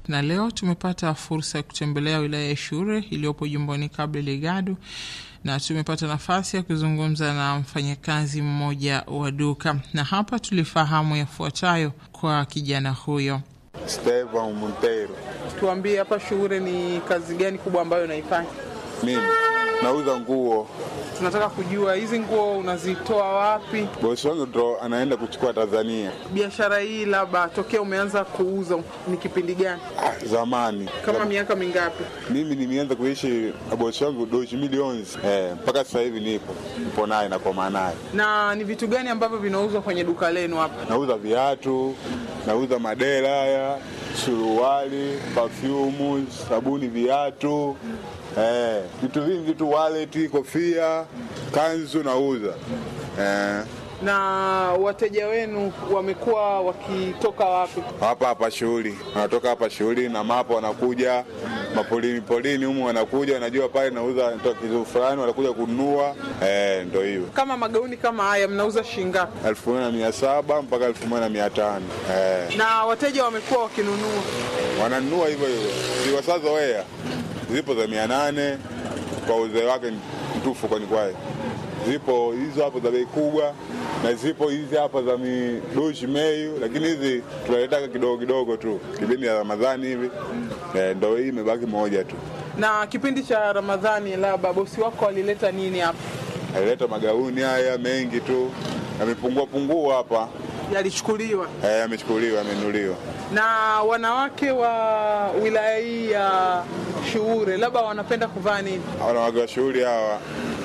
na leo tumepata fursa ya kutembelea wilaya ya Shure iliyopo jimboni Cabo Delgado na tumepata nafasi ya kuzungumza na mfanyakazi mmoja wa duka, na hapa tulifahamu yafuatayo kwa kijana huyo. Stevan Montero. Tuambie, hapa Shure ni kazi gani kubwa ambayo unaifanya? Mimi nauza nguo. Tunataka kujua hizi nguo unazitoa wapi? Bosi wangu ndo anaenda kuchukua Tanzania. Biashara hii labda tokea umeanza kuuza ni kipindi gani? Ah, zamani Kama miaka mingapi? mimi nimeanza kuishi na bosi wangu doshi milioni eh, mpaka sasa hivi nipo nipo naye na kwa naye. Na ni vitu gani ambavyo vinauzwa kwenye duka lenu hapa? Nauza viatu, nauza madera haya, suruali, perfume, sabuni, viatu eh, vitu vingi tu, wallet, kofia, kanzu nauza eh, Na wateja wenu wamekuwa wakitoka wapi? hapa hapa shughuli, wanatoka hapa shughuli na mapo, wanakuja mapolini polini humu, wanakuja wanajua pale nauza natoa kitu fulani, wanakuja kununua eh, ndo hiyo Kama magauni kama haya mnauza shilingi ngapi? elfu moja na mia saba mpaka elfu moja na mia tano eh. Na wateja wamekuwa wakinunua? wananunua hivyo hivyo, ziwasazoea zipo za mia nane kwa uzee wake mtufu, kwani kwaye zipo hizo hapo za bei kubwa na zipo hizi hapa za midoshi meyu, lakini hizi tunaletaka kidogo kidogo tu kipindi ya Ramadhani hivi eh, ndo hii imebaki moja tu. Na kipindi cha Ramadhani, labda bosi wako alileta nini hapa? Alileta magauni haya mengi tu, yamepungua pungua hapa Yalichukuliwa eh, yamechukuliwa, yamenuliwa. na wanawake wa wilaya hii ya Shuure, labda wanapenda kuvaa nini? wanawake wa shughuli hawa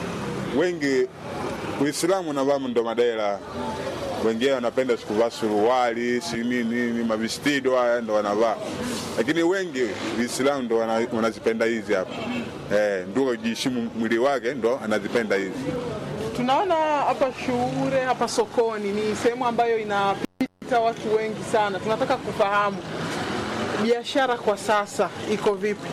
wengi Uislamu navaa ndo madera, wengine wanapenda sikuvaa suruali si nini nini, mavistido haya ndo wanavaa, lakini wengi Uislamu ndo wana- wanazipenda hizi hapa eh, ndio kujiheshimu mwili wake ndo anazipenda hizi. Tunaona hapa Shuure, hapa sokoni ni sehemu ambayo inapita watu wengi sana. Tunataka kufahamu biashara kwa sasa iko vipi?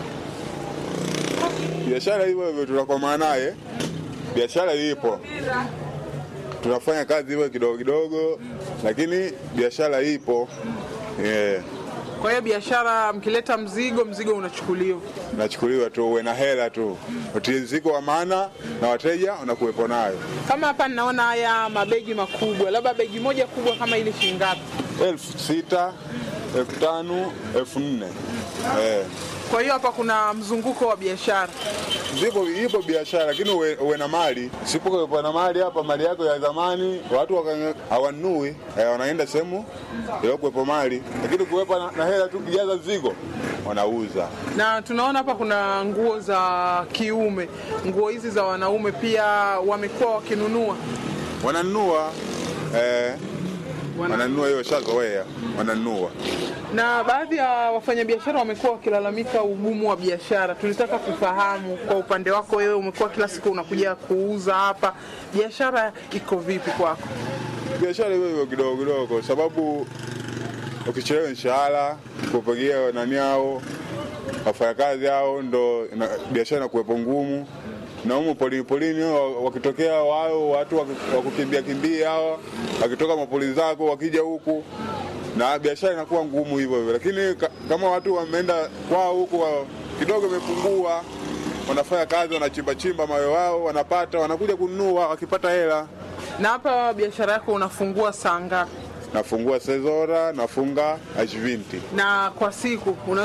Biashara hivyo hivyo tunakomaa naye, biashara ipo, tunafanya kazi hivyo kidogo kidogo, lakini biashara ipo yeah. Kwa hiyo biashara, mkileta mzigo, mzigo unachukuliwa. nachukuliwa tu, uwe na hela tu, utiriziko wa maana na wateja unakuwepo nayo. Kama hapa ninaona haya mabegi makubwa, labda begi moja kubwa kama ile shilingi ngapi? elfu sita elfu tano elfu nne eh. Kwa hiyo hapa kuna mzunguko wa biashara. Zipo ipo biashara, lakini uwe, uwe na mali. Sipokuwepo na mali hapa, mali yako ya zamani watu waka- hawanunui eh, wanaenda sehemu iliokuwepo mali, lakini kuwepo na, na hela tu kijaza zigo wanauza. Na tunaona hapa kuna nguo za kiume, nguo hizi za wanaume pia wamekuwa wakinunua. Wananunua eh, Wana- wananunua hiyo shazoea, wananunua Na baadhi ya wafanyabiashara wamekuwa wakilalamika ugumu wa biashara. Tulitaka kufahamu kwa upande wako wewe, umekuwa kila siku unakuja kuuza hapa, biashara iko vipi kwako? biashara hiyo hiyo kidogo kidogo, kwa sababu ukichelewa mshahara kupigia nani hao wafanyakazi hao, ndo ina- biashara inakuwepo ngumu. Na humu polini polini wa- wakitokea wao watu waki- wakukimbia kimbia hao, wakitoka mapoli zako wakija huku na biashara inakuwa ngumu hivyo hivyo, lakini ka, kama watu wameenda kwao huku wa- kidogo imepungua, wanafanya kazi, wanachimba chimba mawe wao, wanapata, wanakuja kununua, wakipata hela Na hapa biashara yako unafungua saa ngapi? nafungua sezora nafunga ashvinti Na kwa siku una